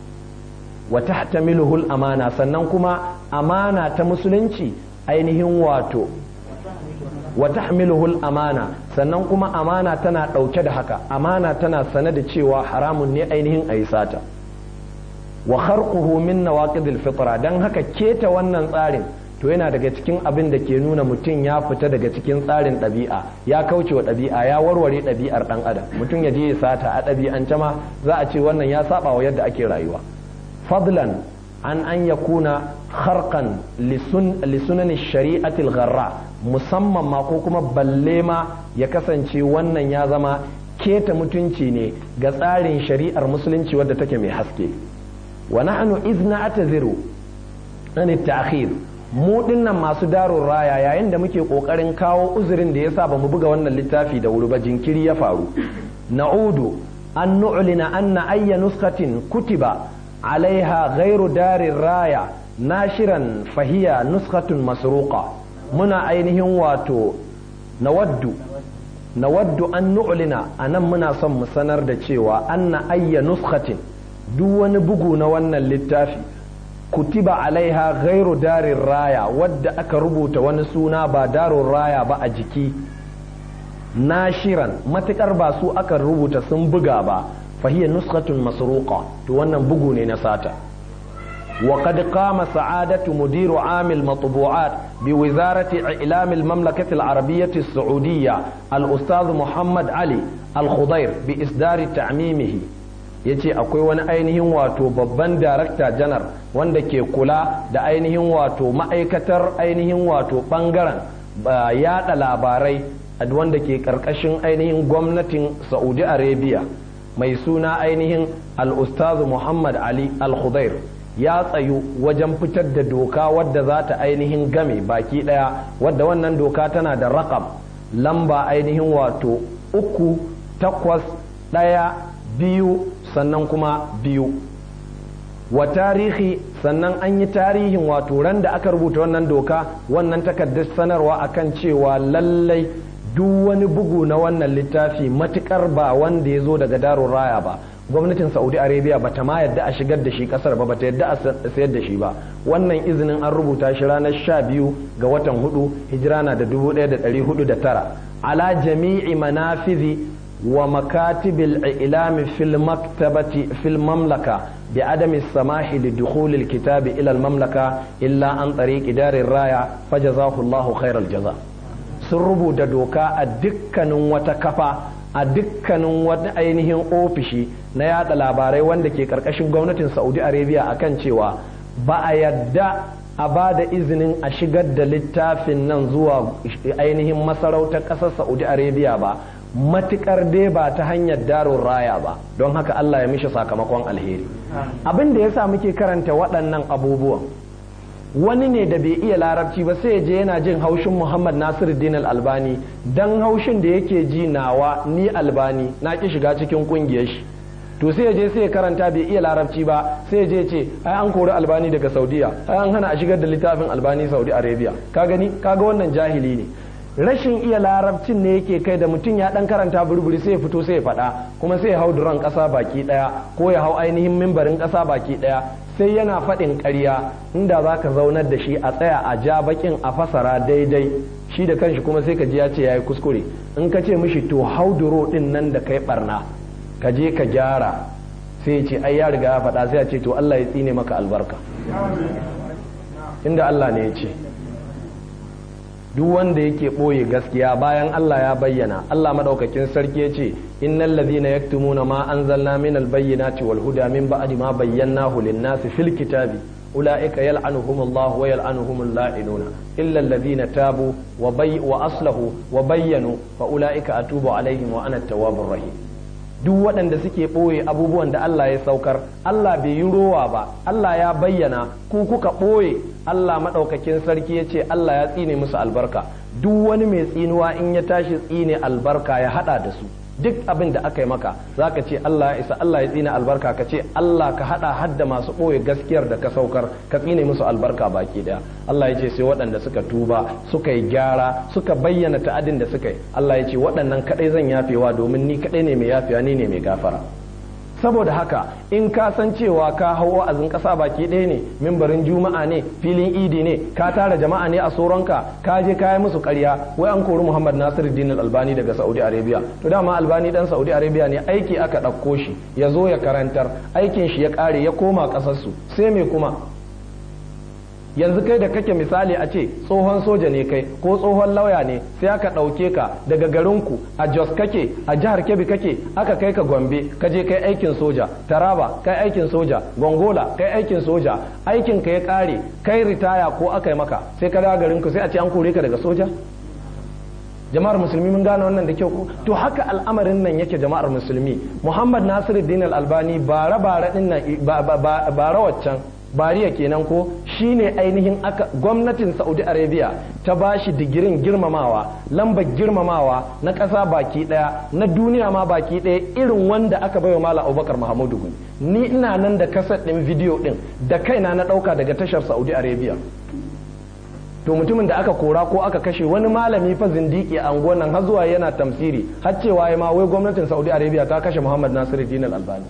wa tahtamiluhu amana sannan kuma amana ta musulunci ainihin wato wa tahmiluhu amana sannan kuma amana tana ɗauke da haka amana tana sane da cewa haramun ne ainihin a yi sata wa kharquhu min nawaqidil fitra dan haka keta wannan tsarin to yana daga cikin abin da ke nuna mutum ya fita daga cikin tsarin ɗabi'a ya kauce wa ɗabi'a ya warware ɗabi'ar ɗan adam mutum ya je ya sata a ɗabi'ance ma za a ce wannan ya saba wa yadda ake rayuwa fadlan an an yakuna kharqan lisunan shari'atil gharra musamman ma ko kuma balle ma ya kasance wannan ya zama keta mutunci ne ga tsarin shari'ar musulunci wadda take mai haske wa nahnu izna ataziru an ta'khir mu dinnan masu darun raya yayin da muke kokarin kawo uzurin da yasa ba mu buga wannan littafi da wuri ba jinkiri ya faru na'udu an nu'lina anna ayya nuskatin kutiba alaiha ghairu darin raya nashiran fahiya nuskatun masruqa muna ainihin wato nawaddu nawaddu an nu'lina anan muna son mu sanar da cewa anna ayya nuskatin duk wani bugu na wannan littafi kutiba alaiha ghairu darin raya wadda aka rubuta wani suna ba darin raya ba a jiki nashiran matukar ba su aka rubuta sun buga ba fahiyar nuskatun masruqa to wannan bugu ne na sata وقد قام سعادة مدير عام المطبوعات بوزارة إعلام المملكة العربية السعودية الأستاذ محمد علي الخضير بإصدار تعميمه yace akwai wani ainihin wato babban darakta janar wanda ke kula da ainihin wato ma'aikatar ainihin wato bangaren yada labarai wanda ke karkashin ainihin gwamnatin saudi arabia mai suna ainihin al-ustazu muhammad ali al-khudair ya tsayu wajen fitar da doka wadda za ta ainihin game baki daya wadda wannan doka tana da rakam lamba ainihin wato uku takwas daya biyu sannan kuma biyu wa tarihi sannan an yi tarihin wato ran da aka rubuta wannan doka wannan takardar sanarwa akan cewa lallai duk wani bugu na wannan littafi matukar ba wanda ya zo daga darun raya ba gwamnatin saudi arabia ba ta ma yadda a shigar da shi kasar ba ba ta yadda a sayar da shi ba wannan izinin an rubuta shi ranar sha biyu ga watan hudu hijira na da dubu ɗaya da ɗari hudu da tara ala jami'i manafizi wa makatibil ilami fil maktabati fil mamlaka بعدم السماح لدخول الكتاب إلى المملكة إلا عن طريق دار الراية فجزاه الله خير الجزاء sun rubuta doka a dukkanin wata kafa a dukkanin wata ainihin ofishi na yada labarai wanda ke karkashin gwamnatin saudi arabia akan cewa ba a yadda a ba da izinin a shigar da littafin nan zuwa ainihin masarautar ƙasar saudi arabia ba matukar dai ba ta hanyar darun raya ba don haka allah ya mishi sakamakon alheri abin da ya sa muke karanta waɗannan abubuwan wani ne da bai iya larabci ba sai je yana jin haushin muhammad nasiruddin albani dan haushin da yake ji nawa ni albani na ki shiga cikin kungiyar shi to sai je sai karanta bai iya larabci ba sai je ce ai an kori albani daga saudiya ai an hana a shigar da littafin albani saudi arabia ka gani kaga wannan jahili ne rashin iya larabcin ne yake kai da mutum ya dan karanta burburi sai ya fito sai ya faɗa kuma sai ya hau duran ƙasa baki ɗaya ko ya hau ainihin mimbarin ƙasa baki ɗaya sai yana faɗin ƙarya inda za ka zaunar da shi a tsaya a ja bakin a fasara daidai shi da kanshi kuma sai ka ji ya ce ya yi kuskure in ka ce mishi to hau duro ɗin nan da kai barna ka je ka gyara sai ce ai ya riga ya faɗa sai ya ce to Allah ya tsine maka albarka inda Allah ne ya ce duk wanda yake ɓoye gaskiya bayan Allah ya bayyana Allah madaukakin sarki ya ce innal ladhina yaktumuna ma anzalna min albayyinati wal huda min ba'di ma bayyanahu lin-nasi fil kitabi ulaika yal'anuhumullahu wa yal'anuhumul la'inuna illa alladhina tabu wa bay wa aslahu wa bayyanu fa ulaika atubu alaihim wa ana at-tawwabur rahim duk waɗanda suke ɓoye abubuwan da Allah ya saukar Allah bai yi rowa ba Allah ya bayyana ku kuka ɓoye Allah maɗaukakin sarki ya ce Allah ya tsine musu albarka duk wani mai tsinuwa in ya tashi tsine albarka ya haɗa da su duk abin da aka yi maka za ka ce Allah ya isa Allah ya tsine albarka ka ce Allah ka haɗa hadda masu ɓoye gaskiyar da ka saukar ka tsine musu albarka baki ɗaya Allah ya ce sai waɗanda suka tuba suka yi gyara suka bayyana ta'adin da suka yi Allah ya ce waɗannan kaɗai zan yafewa domin ni kaɗai ne mai yafewa ni ne mai gafara saboda haka in ka san cewa ka hau wa'azin ƙasa baki ɗaya ne mimbarin juma'a ne filin idi ne ka tara jama'a ne a soronka ka je ka yi musu ƙarya wai an kori muhammad nasir din albani daga saudi arabia to dama albani dan saudi arabia ne aiki aka ɗauko shi ya zo ya karantar aikin shi ya ƙare ya koma ƙasarsu sai me kuma yanzu kai da kake misali a ce tsohon soja ne kai ko tsohon lauya ne sai aka ɗauke ka daga garinku a jos kake a jihar kebbi kake aka kai ka gombe ka je kai aikin soja taraba kai aikin soja gongola kai aikin soja aikin ka ya ƙare kai ritaya ko aka yi maka sai ka dawo garinku sai a ce an kore ka daga soja jama'ar musulmi mun gane wannan da kyau ko to haka al'amarin nan yake jama'ar musulmi muhammad nasiruddin al-albani bara bara din nan bara waccan bariya kenan ko shine ainihin aka gwamnatin saudi arabia ta bashi digirin girmamawa lambar girmamawa na ƙasa baki ɗaya na duniya ma baki ɗaya irin wanda aka baiwa malam abubakar mahamudu ni ina nan da kasar ɗin bidiyo ɗin da kaina na ɗauka daga tashar saudi arabia to mutumin da aka kora ko aka kashe wani malami fa zindiki a anguwan nan har zuwa yana tamsiri har cewa ya ma wai gwamnatin saudi arabia ta kashe muhammad nasiruddin al-albani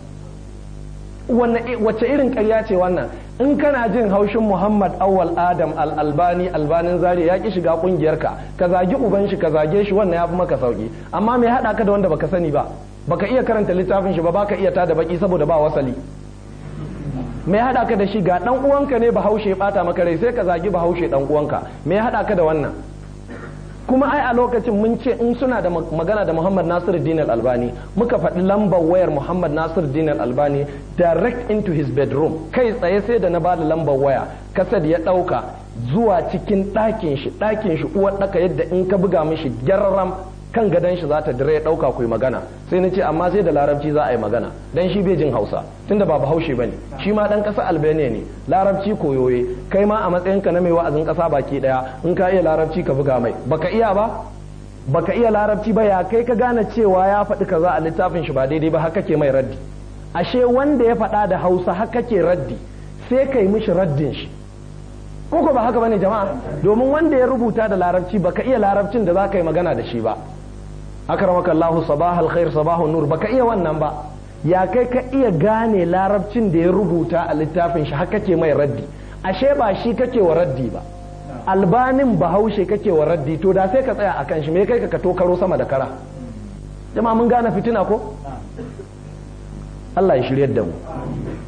wace irin karya ce wannan in kana jin haushin muhammad awwal adam al-albani albanin zari ya ki shiga kungiyarka ka zagi uban shi ka zage shi wannan ya fi maka sauki amma me haɗa ka da wanda baka sani ba baka iya karanta littafin shi ba baka iya tada baki saboda ba wasali me ya haɗa ka da shi ga ɗan uwanka ne bahaushe ya ɓata maka rai sai ka zagi bahaushe ɗan uwanka me ya haɗa ka da wannan kuma ai a lokacin mun ce in suna da magana da Muhammad Nasir Dinar Albani muka faɗi lambar wayar Muhammad Nasir Dinar Albani direct into his bedroom kai tsaye sai da na ba da lambar waya kasad ya ɗauka zuwa cikin ɗakin shi ɗakin shi uwar ɗaka yadda in ka buga mishi gyarram kan gadon shi za ta dire ya ɗauka ku magana sai na ce amma sai da larabci za a yi magana dan shi bai jin hausa tunda ba bahaushe bane shi ma dan ƙasa albania ne larabci koyoye kai ma a matsayinka na mai wa'azin ƙasa baki ɗaya in ka iya larabci ka buga mai baka iya ba baka iya larabci ba ya kai ka gane cewa ya faɗi kaza a littafin shi ba daidai ba haka ke mai raddi ashe wanda ya faɗa da hausa haka ke raddi sai kai mishi raddin shi ko ba haka bane jama'a domin wanda ya rubuta da larabci baka iya larabcin da za ka yi magana da shi ba akramaka Allahu sabah alkhair sabahun nur baka iya wannan ba ya kai ka iya gane larabcin da ya rubuta a littafin shi haka ke mai raddi ashe ba shi kake wa raddi ba albanin bahaushe kake wa raddi to da sai ka tsaya akan shi me kai ka to karo sama da kara jama'a mun gane fitina ko Allah ya shiryar da mu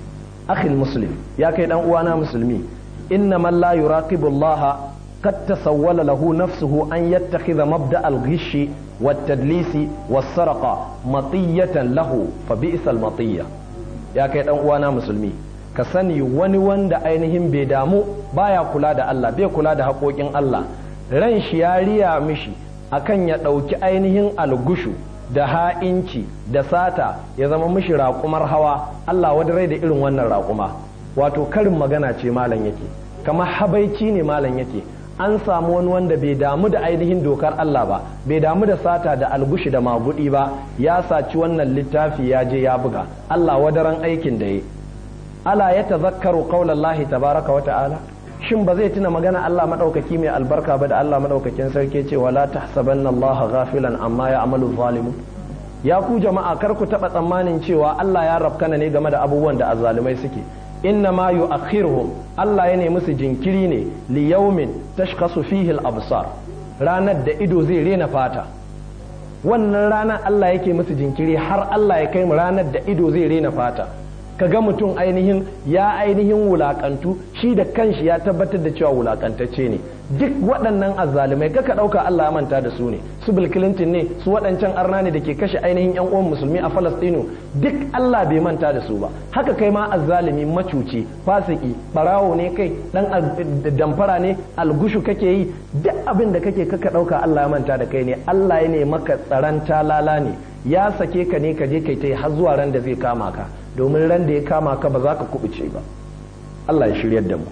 akhi muslim ya kai dan uwana musulmi inna man la yuraqibu Allah قد تسول له نفسه أن يتخذ مبدأ الغش والتدليس والسرقة مطية له فبئس المطية يا كيد وانا مسلمي ka sani wani wanda ainihin bai damu baya kula da Allah bai kula da haƙoƙin Allah ran shi ya riya mishi akan ya ɗauki ainihin algushu da ha'inci da sata ya zama mishi raƙumar hawa Allah wadda rai da irin wannan raƙuma wato karin magana ce malam yake kamar habaici ne malam yake an samu wani wanda bai damu da ainihin dokar Allah ba bai damu da sata da algushi da magudi ba ya saci wannan littafi ya je ya buga Allah wadaran aikin da ya ala ya tazakkaru qaulallahi tabaraka wa ta'ala shin ba zai tuna magana Allah madaukaki mai albarka ba da Allah madaukakin sarki ce wala tahsabanna Allah ghafilan amma ya'malu zalimun ya ku jama'a kar ku taba tsammanin cewa Allah ya rafkana ne game da abubuwan da azzalumai suke inna ma yu'akhiruhum Allah ya nemi su jinkiri ne li yawmin tashkhasu fihi al-absar ranar da ido zai rena fata wannan ranar Allah yake musu jinkiri har Allah ya kai mu ranar da ido zai rena fata ka ga mutum ainihin ya ainihin wulakantu shi da kanshi ya tabbatar da cewa wulakantacce ne duk waɗannan azzalumai kaka ɗauka Allah ya manta da su ne su Bill Clinton ne su waɗancan arna ne da ke kashe ainihin yan uwan musulmi a Falastinu duk Allah bai manta da su ba haka kai ma azzalumi macuci fasiki barawo ne kai dan damfara ne algushu kake yi duk abin da kake kaka ɗauka Allah ya manta da kai ne Allah ya ne maka tsaron talala ne ya sake ka ne ka je kai ta har zuwa ran da zai kama ka domin ran da ya kama ka ba za ka kubuce ba Allah ya shiryar da mu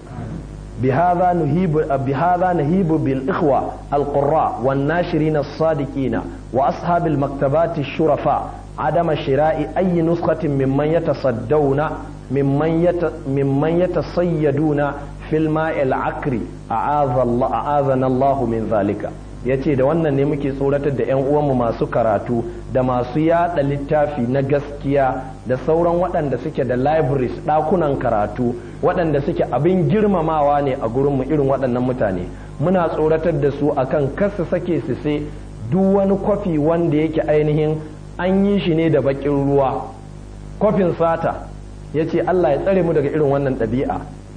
بهذا نهيب بهذا نهيب بالإخوة القراء والناشرين الصادقين وأصحاب المكتبات الشرفاء عدم شراء أي نسخة ممن يتصدون ممن يت ممن يتصيدون في الماء العكر أعاذ الله أعاذنا الله من ذلك ya ce da wannan ne muke tsoratar da 'yan uwanmu masu karatu da masu yada littafi na gaskiya da sauran waɗanda suke da libraries ɗakunan karatu waɗanda suke abin girmamawa ne a gurinmu irin waɗannan mutane muna tsoratar da su akan kasa sake su sai duk wani kwafi wanda yake ainihin an yi shi ne da baƙin ruwa kwafin sata ya ce allah ya tsare mu daga irin wannan ɗabi'a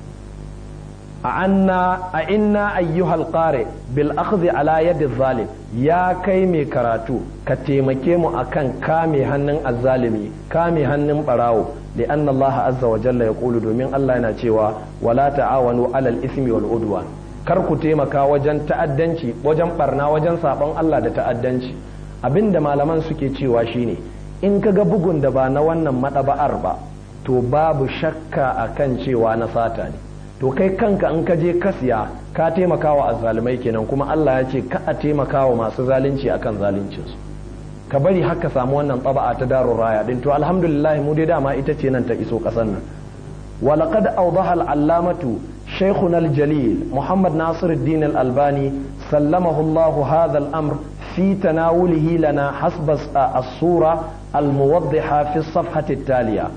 a inna ayyuhal qari bil akhdhi ala yadi zalim ya kai mai karatu ka taimake mu akan kame hannun azzalimi kame hannun barawo li anna Allah azza wa jalla yaqulu domin Allah yana cewa wala ta'awanu alal ismi wal udwan kar ku taimaka wajen ta'addanci wajen barna wajen sabon Allah da ta'addanci abinda malaman suke cewa shine in kaga bugun da ba na wannan madaba'ar ba to babu shakka akan cewa na sata ne to kai kanka in ka je ka siya ka taimaka wa azzalumai kenan kuma Allah ya ce ka a taimaka wa masu zalunci akan zaluncinsu ka bari haka samu wannan taba'a ta darun raya din to alhamdulillah mu dai dama ita ce nan ta iso kasan nan ولقد أوضح العلامة شيخنا الجليل محمد ناصر الدين الألباني سلمه الله هذا الأمر في تناوله لنا حسب الصورة الموضحة في الصفحة التالية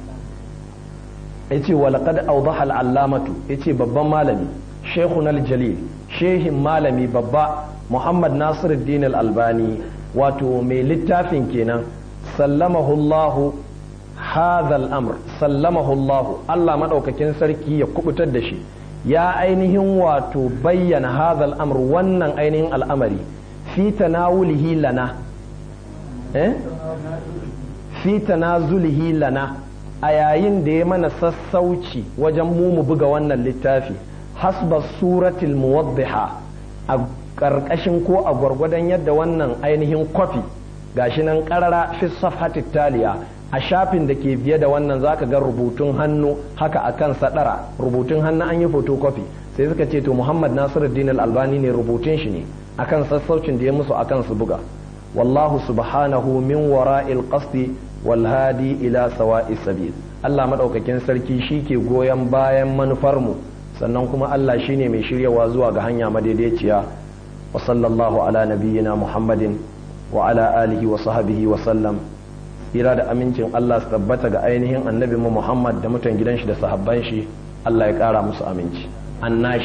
yace wa laqad awdaha al-allamatu yace babban malami shaykhun al-jalil shehin malami babba Muhammad Nasiruddin al-Albani wato mai littafin kenan sallamahu Allah hadha al-amr sallamahu Allah Allah madaukakin sarki ya kubutar da shi ya ainihin wato bayyana hadha al-amr wannan ainihin al'amari fi tanawulihi lana eh fi tanazulihi lana a yayin da ya mana sassauci wajen mu mu buga wannan littafi hasba suratul muwaddiha a ƙarƙashin ko a gwargwadon yadda wannan ainihin kwafi gashi nan ƙarara fi safhatit taliya a shafin da ke biye da wannan zaka ga rubutun hannu haka akan sadara rubutun hannu an yi photocopy sai suka ce to Muhammad Nasiruddin Al-Albani ne rubutun shi ne akan sassaucin da ya musu akan su buga wallahu subhanahu min wara'il qasdi walhadi ila sawa'i sabil Allah madaukakin sarki shi ke goyon bayan manufar mu sannan kuma Allah shine mai shiryawa zuwa ga hanya madaidaiciya wa sallallahu ala nabiyyina Muhammadin wa ala alihi wa sahbihi wa sallam ira da amincin Allah su tabbata ga ainihin annabi mu Muhammad da mutan gidan shi da sahabban shi Allah ya kara musu aminci annashir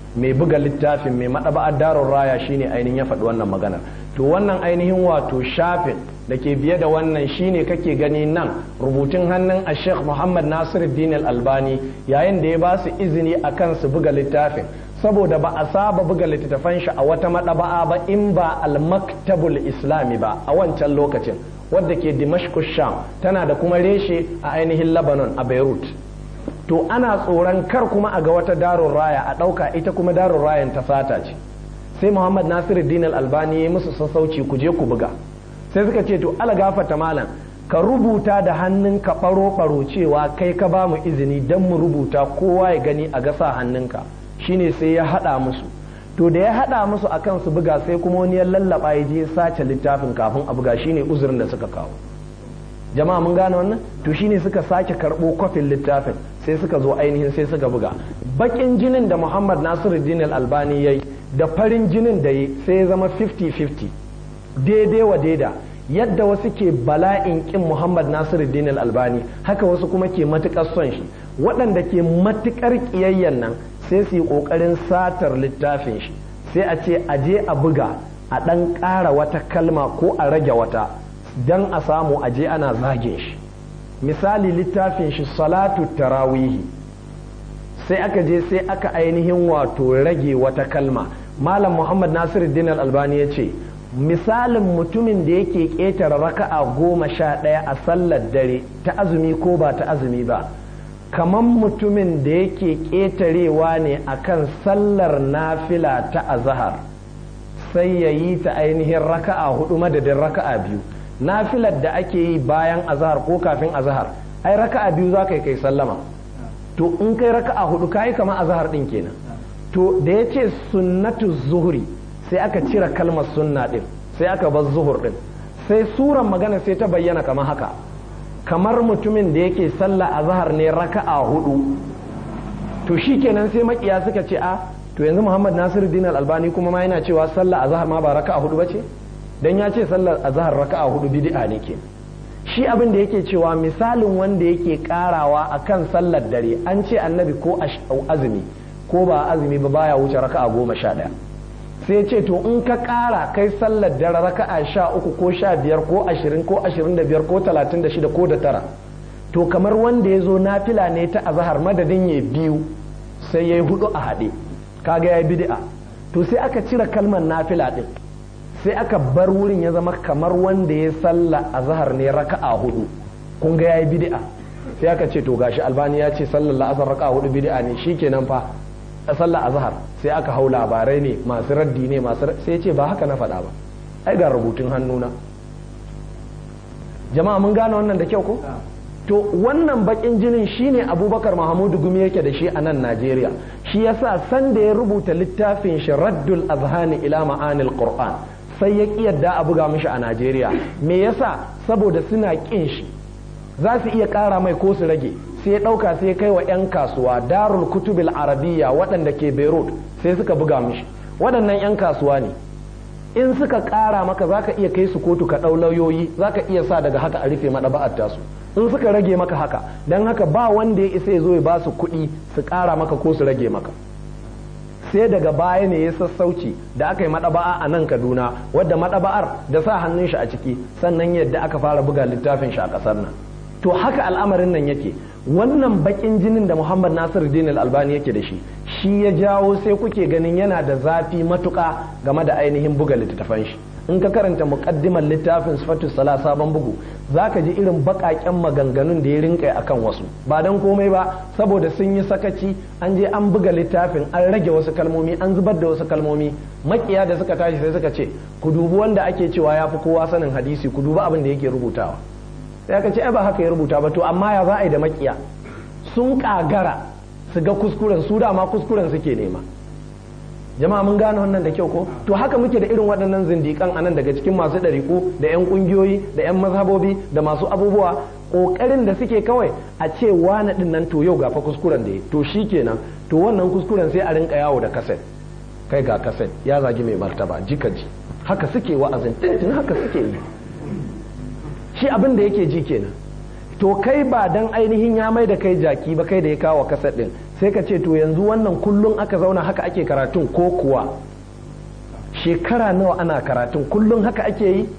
mai buga littafin mai maɗaba'ar darun raya shine ainihin ya faɗi wannan maganar to wannan ainihin wato shafin da ke biye da wannan shine kake gani nan rubutun hannun a sheikh muhammad nasiruddin albani yayin da ya ba su izini a kan su buga littafin saboda ba a saba buga littattafan shi a wata maɗaba'a ba in ba al-maktabul islami ba a wancan lokacin wadda ke dimashku sham tana da kuma reshe a ainihin lebanon a beirut to ana tsoron kar kuma a ga wata darun raya a ɗauka ita kuma darun rayan ta sata ce sai muhammad nasiruddin albani ya musu sassauci ku je ku buga sai suka ce to ala gafata malam ka rubuta da hannun ka faro faro cewa kai ka ba mu izini don mu rubuta kowa ya gani a gasa hannunka shine sai ya haɗa musu to da ya haɗa musu akan su buga sai kuma wani ya lallaba ya je sace littafin kafin a buga shine uzurin da suka kawo jama'a mun gane wannan to shine suka sake karɓo kwafin littafin sai suka zo ainihin sai suka buga bakin jinin da muhammad nasiruddin albani ya yi da farin jinin da yi sai ya zama 50-50 daidai wa daida yadda wasu ke bala'in kin muhammad nasiruddin albani haka wasu kuma ke matukar son shi waɗanda ke matukar ƙiyayyen nan sai su yi ƙoƙarin satar littafin shi sai a ce a je a buga a ɗan ƙara wata kalma ko a rage wata don a samu a je ana zagin shi misali littafin shi salatu tarawihi sai aka je sai aka ainihin wato rage wata kalma malam muhammad nasiruddin albani ya ce misalin mutumin da yake ƙetare raka'a goma sha ɗaya a sallar dare ta azumi ko ba ta azumi ba kamar mutumin da yake ƙetarewa ne akan sallar nafila ta azahar sai ya yi ta ainihin raka'a hudu madadin raka'a biyu nafilar da ake yi bayan azahar ko kafin azahar ai raka'a biyu za ka yi kai sallama to in kai raka'a hudu ka yi kamar azahar din kenan to da ya ce sunnatu zuhuri sai aka cire kalmar sunna din sai aka bar zuhur din sai suran magana sai ta bayyana kamar haka kamar mutumin da yake sallah azahar ne raka'a hudu to shikenan sai makiya suka ce a to yanzu Muhammad Nasiruddin Al-Albani kuma ma yana cewa sallah azahar ma ba raka'a hudu bace dan ya ce sallar azahar raka'a hudu bid'a ne ke shi abin da yake cewa misalin wanda yake karawa akan sallar dare an ce annabi ko azumi ko ba azumi ba baya wuce raka'a goma sha ɗaya sai ce to in ka kara kai sallar dare raka'a sha uku ko sha biyar ko ashirin ko ashirin da biyar ko talatin da shida ko da tara to kamar wanda ya zo nafila ne ta azahar madadin ya biyu sai ya yi hudu a haɗe kaga ya yi bid'a to sai aka cire kalmar nafila ɗin sai aka bar wurin ya zama kamar wanda ya salla a zahar ne raka'a hudu kun ga yayi bid'a sai aka ce to gashi albani ya ce sallar la'asar raka'a hudu bid'a ne shikenan fa a sallar azhar sai aka hau labarai ne masu raddi ne masu sai ce ba haka na faɗa ba ai ga rubutun hannuna jama'a mun gane wannan da kyau ko to wannan bakin jinin shine abubakar mahamudu gumi yake da shi a nan najeriya shi yasa sanda ya rubuta littafin shi raddul azhani ila ma'anil qur'an sai ya ƙi yadda a buga mishi a Najeriya me yasa saboda suna ƙin shi za su iya ƙara mai ko su rage sai ya ɗauka sai ya kai wa 'yan kasuwa darul kutubil arabiya waɗanda ke beirut sai suka buga mishi waɗannan 'yan kasuwa ne in suka ƙara maka za ka iya kai su kotu ka ɗau lauyoyi za ka iya sa daga haka a rufe maɗaba'ar tasu in suka rage maka haka don haka ba wanda ya isa ya zo ya ba su kuɗi su ƙara maka ko su rage maka sai daga baya ne ya sassauci da aka yi maɗaba'a a nan kaduna wadda maɗaba'ar da sa hannun shi a ciki sannan yadda aka fara buga littafin shi a ƙasar nan to haka al'amarin nan yake wannan bakin jinin da muhammad nasir din albani yake da shi shi ya jawo sai kuke ganin yana da zafi matuƙa game da ainihin buga littattafan shi in ka karanta muƙaddimar littafin sifatu sala sabon bugu za ka ji irin baƙaƙen maganganun da ya rinka a kan wasu ba don komai ba saboda sun yi sakaci an je an buga littafin an rage wasu kalmomi an zubar da wasu kalmomi makiya da suka tashi sai suka ce ku dubi wanda ake cewa ya fi kowa sanin hadisi ku dubi abin da yake rubutawa sai aka ce ai ba haka ya rubuta ba to amma ya za a yi da makiya sun kagara su ga kuskuren su dama kuskuren suke nema jama'a mun gane wannan da kyau ko to haka muke da irin waɗannan zindikan anan daga cikin masu ɗariƙu da 'yan ƙungiyoyi da 'yan mazhabobi da masu abubuwa ƙoƙarin da suke kawai a ce wani ɗin nan to yau ga fa kuskuren da ya to shi kenan to wannan kuskuren sai a rinka yawo da kaset kai ga kaset ya zagi mai martaba jika ji haka suke wa'azin tintin haka suke yi shi abin da yake ji kenan to kai ba dan ainihin ya mai da kai jaki ba kai da ya kawo kaset ɗin sai ka ce to yanzu wannan kullum aka zauna haka ake karatun ko kuwa shekara nawa ana karatun kullum haka ake yi